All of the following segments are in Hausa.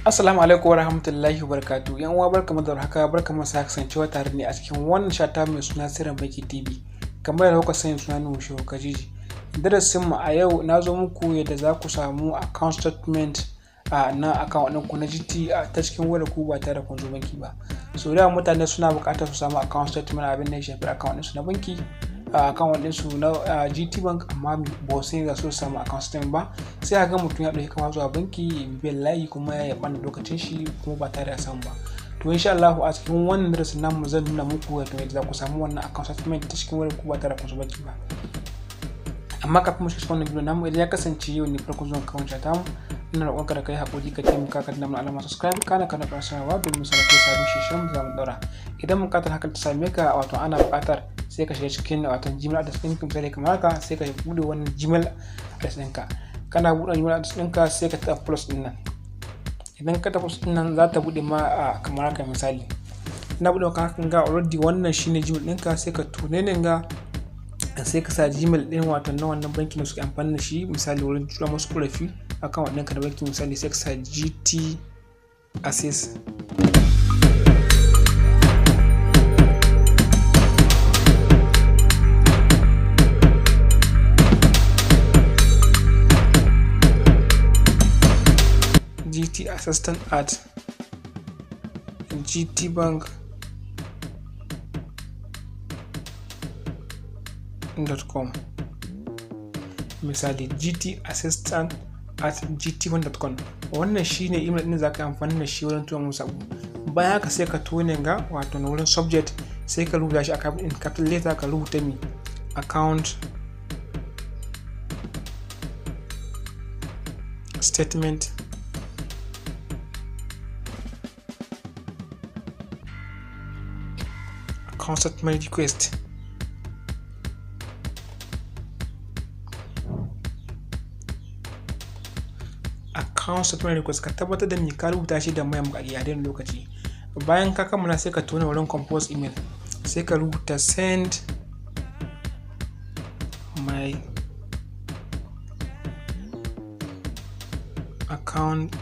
Assalamu alaikum wa rahmatullahi wa barakatuh. Yan uwa barkamu da haka barkamu sa kasancewa tare ne a cikin wannan shata mai suna Sirrin Baki TV. Kamar da kuka sani suna Nuhu Shehu Kajiji. Darasin mu a yau na zo muku yadda za ku samu account statement a na account ɗinku na GT ta cikin wayar ku ba tare da kun zo banki ba. So da mutane suna buƙatar su samu account statement abin da ya shafi account ɗinsu na banki. a account ɗinsu na GT Bank amma ba su ga su samu account statement ba sai a ga mutum ya ɗauki kama zuwa banki biyan layi kuma ya ɓanda lokacin shi kuma ba tare da samu ba to insha Allah a cikin wannan darasin namu zan nuna muku yadda za ku samu wannan account statement ta cikin wayar ku ba tare da kun banki ba amma kafin mu shiga wannan bidiyo namu idan ya kasance yau ne farko zuwan kawon ta mu ina roƙon ka da kai haƙuri ka taimaka ka danna mana alamar subscribe kana kana ƙarar sanarwa domin sanar da sabon shirin da zamu ɗaura idan buƙatar hakan ta same ka wato ana buƙatar sai ka shiga cikin wato gmail address ɗinka misali kamar haka sai ka buɗe wannan gmail address ɗinka kana buɗe gmail address ɗinka sai ka taɓa plus ɗin nan idan ka taɓa plus ɗin nan za ta buɗe ma a kamar haka misali na buɗe maka hakan ga already wannan shine gmail ɗinka sai ka tune ne ga sai ka sa gmail ɗin wato na wannan banki da suke amfani da shi misali wurin tura musu ƙorafi akan wannan ka da banki misali sai ka sa gt access gt assistant at gtbank com misali gt assistant at gt1.com wannan shine email din zaka amfani da shi wurin tura musu abu bayan haka sai ka tone ga wato na wurin subject sai ka rubuta shi a capital letter ka rubuta mi account statement account statement request account statement request ka tabbatar da me ka rubuta shi da mayan bukaki a daidai lokaci bayan ka kammala sai ka tona wurin compose email sai ka rubuta send my account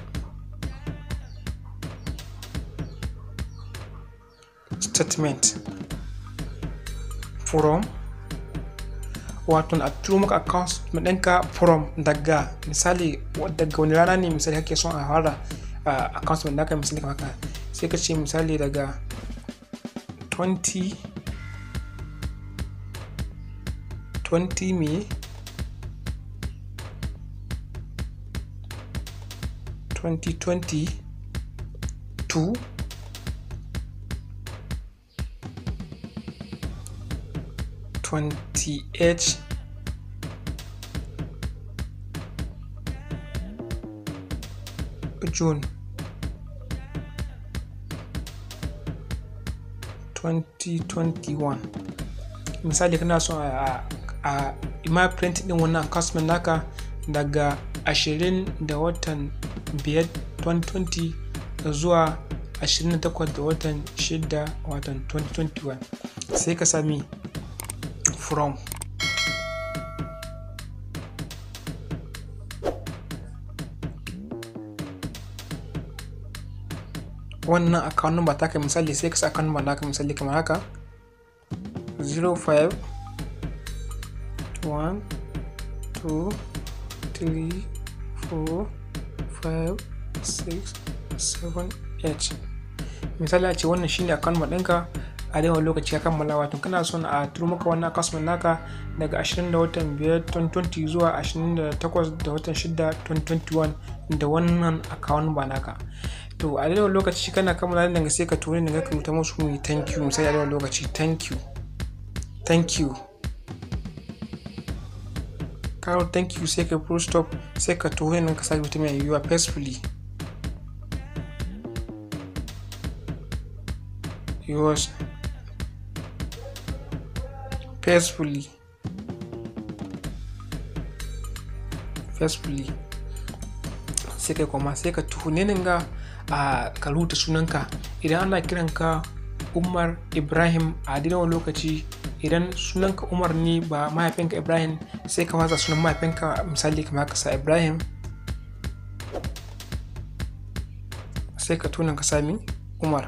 statement from wato a turo maka account ɗinka from daga misali daga wani rana ne misali kake son a fara account ɗin naka misali kamar haka sai ka ce misali daga 20 20 me 2020 to twenty-eight June twenty twenty one misali kana so a a ima print din wannan customer naka daga ashirin da watan biyar 2020 zuwa 28 da watan shida watan 2021 sai ka sami from wannan account number taka misali sai ka sa account number naka misali kamar haka 05 1 2 3 4 5 6 7 8 misali a ce wannan shine account number ɗinka a yawan lokaci ya kammala wato kana son a turo maka wannan customer naka daga 20 da watan 5 2020 zuwa 28 da watan 6 2021 da wannan account ba naka to a yawan lokaci kana kammala daga sai ka turo daga ka rubuta musu mai thank you misali a yawan lokaci thank you thank you karo thank you sai ka full stop sai ka turo nan ka sa rubuta mai yiwuwa peacefully yours peacefully peacefully sai kai kuma sai ka tuhune ga a ka rubuta sunanka idan ana kiranka umar ibrahim a wani lokaci idan sunanka umar ne ba mahaifinka ibrahim sai ka watsa sunan mahaifinka misali kamar ka sa ibrahim sai ka tona ka sami umar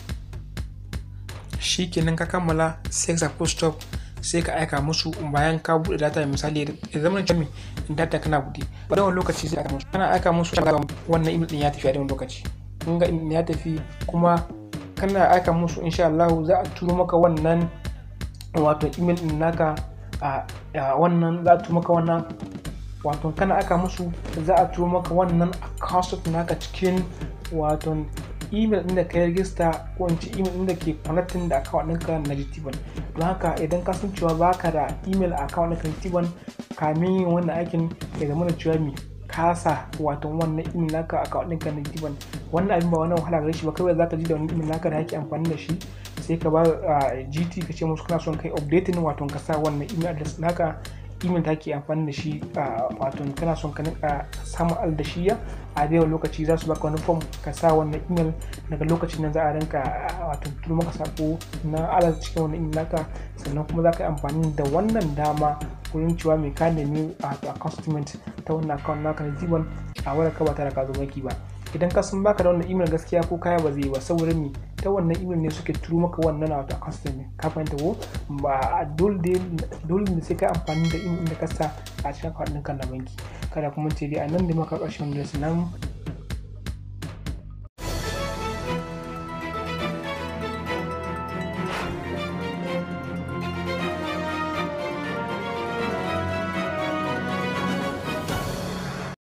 shi kenan ka kammala sai ka full stop sai ka aika musu bayan ka buɗe data misali ya zama da in data kana buɗe ba da wani lokaci sai aika musu kana aika musu wannan email din ya tafi a wani lokaci kun ga email ya tafi kuma kana aika musu insha Allah za a turo maka wannan wato email din naka a wannan za a turo maka wannan wato kana aka musu za a turo maka wannan account naka cikin wato email din da ka register ko in ce email din da ke connecting da account ɗinka na GTBank don haka idan ka san cewa baka da email account ɗinka na GTBank kamin yin wannan aikin ya zama da cewa mi kasa wato wannan email naka account ɗinka na GTBank wannan abin ba wannan wahala gare shi ba kawai zaka ji da wani email naka da ake amfani da shi sai ka ba GT ka ce musu kana son kai updating wato ka sa wannan email address naka email da ke amfani da shi a wato kana son ka nika samun aldashiya a da lokaci za su baka wani form ka sa wannan email daga lokacin nan za a rinka wato turo maka sako na alat cikin wannan email naka sannan kuma za ka yi amfani da wannan dama wurin cewa mai ka nemi a account ta wannan account naka na jiban a wadda ka ba tare ka zo banki ba idan ka san baka da wannan email gaskiya ko kaya ba zai ba saboda me ta wannan email ne suke turo maka wannan wato account ka fahimta ko ba dole ne sai ka amfani da email da ka sa a cikin account ɗinka na banki kada kuma ce dai a nan da maka ƙarshen da nan